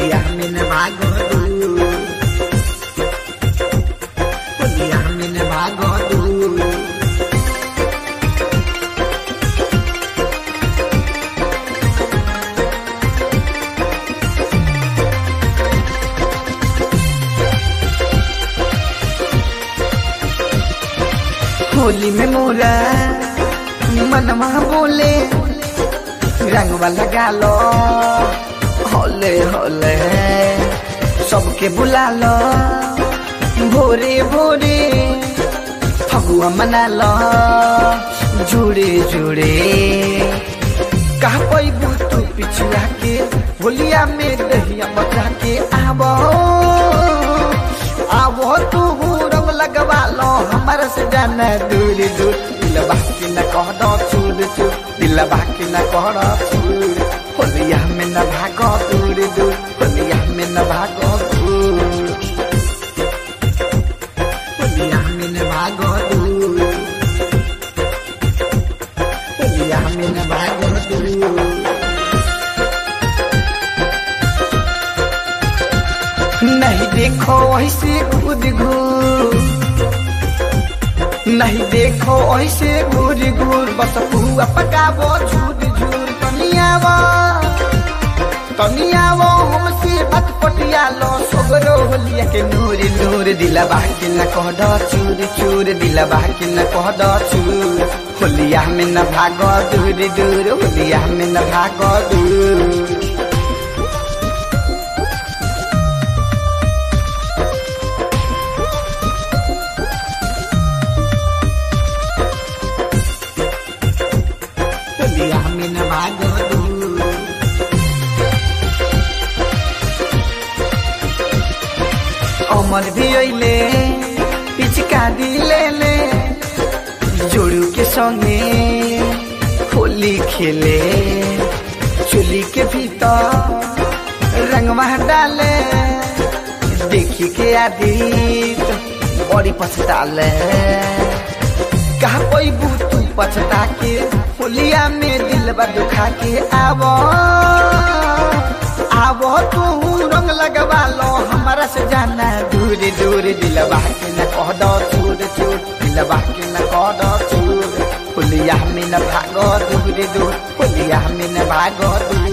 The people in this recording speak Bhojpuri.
होलिया में न भागो दूर होलिया में न भागो दूर होली में मोरा मनवा बोले रंगवा लगा लो होले होले सबके बुला लो भोरे भोरे फगुआ मना लो जुड़े जुड़े कहा पैबू तू पिछुआ के होलिया में दहिया बचा के आबो आबो तू रंग लगवा लो हमारा से जाना दूर दूर दिल बाकी न कह दो चूर चूर दिल बाकी न कह दो चूर होलिया में न भागो दूर दूर होलिया में न भागो दूर होलिया में न भागो दूर होलिया में न भागो दूर नहीं देखो ऐसे घूर घूर नहीं देखो ऐसे घूर घूर बस पुआ पकाबो झूर झूर तनियावो तनियावो हमसे बात पटिया लो सोगरो होलिया के नूर नूर दिला बाकी न कह दो चूर चूर दिला बाकी न कह दो चूर होलिया में न भागो दूर दूर होलिया में न भागो दूर होलिया में न भागो दूर अमर भी अइले पिचकारी ले ले जोड़ू के संगे होली खेले चुली के भीतर रंगवा डाले देखी के आदित बड़ी पछताले कहा कोई तू पछता के होलिया में दिल दुखा के आवो आवो तू रंग लगवा लो हमारा से जाना दूर दूर दिलवा के न कह दो चूर चूर दिलवा के न कह दो चूर होलिया में न भागो दूर दूर होलिया में न भागो दूर